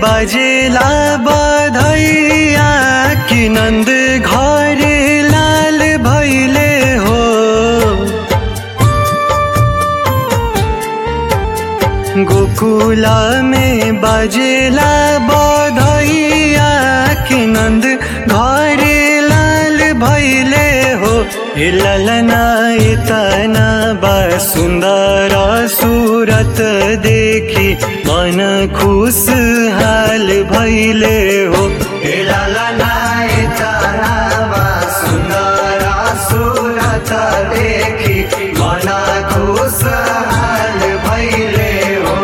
बजेला बधैया कि नन्द घरे लाल भैले हो गोकुला में बजेला बधैया कि नन्द घरे लाल भैले हो हे ललना इतना बा सुन्दर सूरत देखि मन खुश हाल भैले हो हे ललना इतना बा सुन्दर सूरत देखि मन खुश हाल भैले हो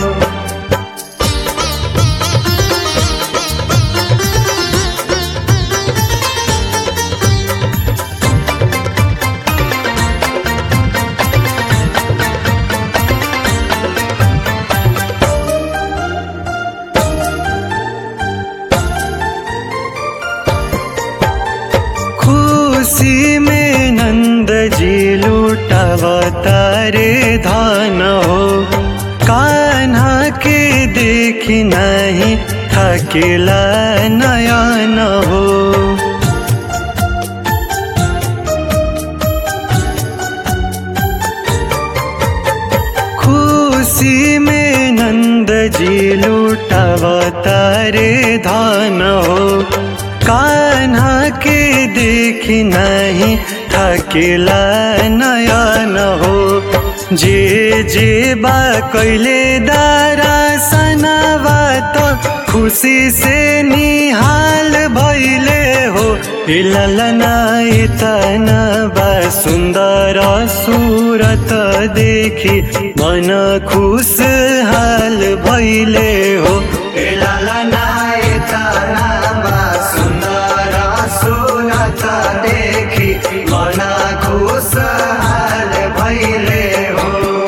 खुशी में नंद जी लुटावतारे धान हो कान्हा के देखी नहीं थकेला नयन हो खुशी में नंद जी लुटावतारे धान हो कान्हा के देखी नहीं थकेला नयन हो जे जे बा कैले दारा सनावा तो खुशी से निहाल भैले हो ललना इतना बा सुन्दर सूरत देखि मन खुश हाल भैले हो ललना इतना बा सुन्दर सूरत देखि मन खुश हाल भैले हो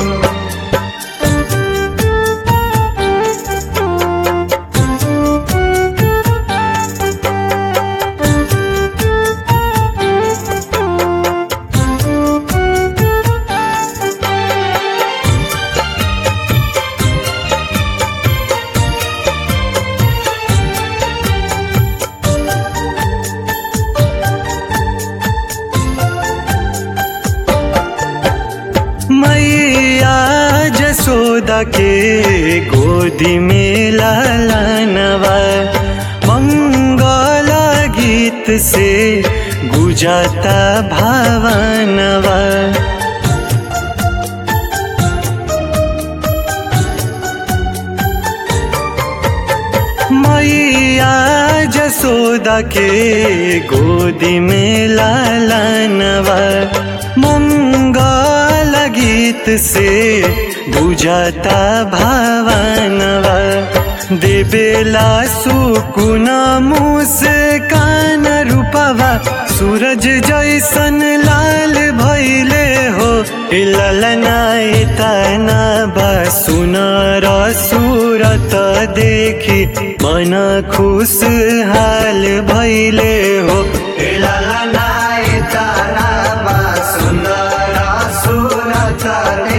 मैया जसोदा के गोदी में लालनवा मंगल गीत से गुजाता भावनवा मैया जसोदा के गोदी में लालनवा मंगल गीत से बुझाता भावनवा देवेला सुकुन मुस्कान रूपवा सूरज जैसन लाल भैले हो ललना तना बा सुनर सूरत देखि मन खुश हाल भैले हो ललना तना बा सुनर सूरत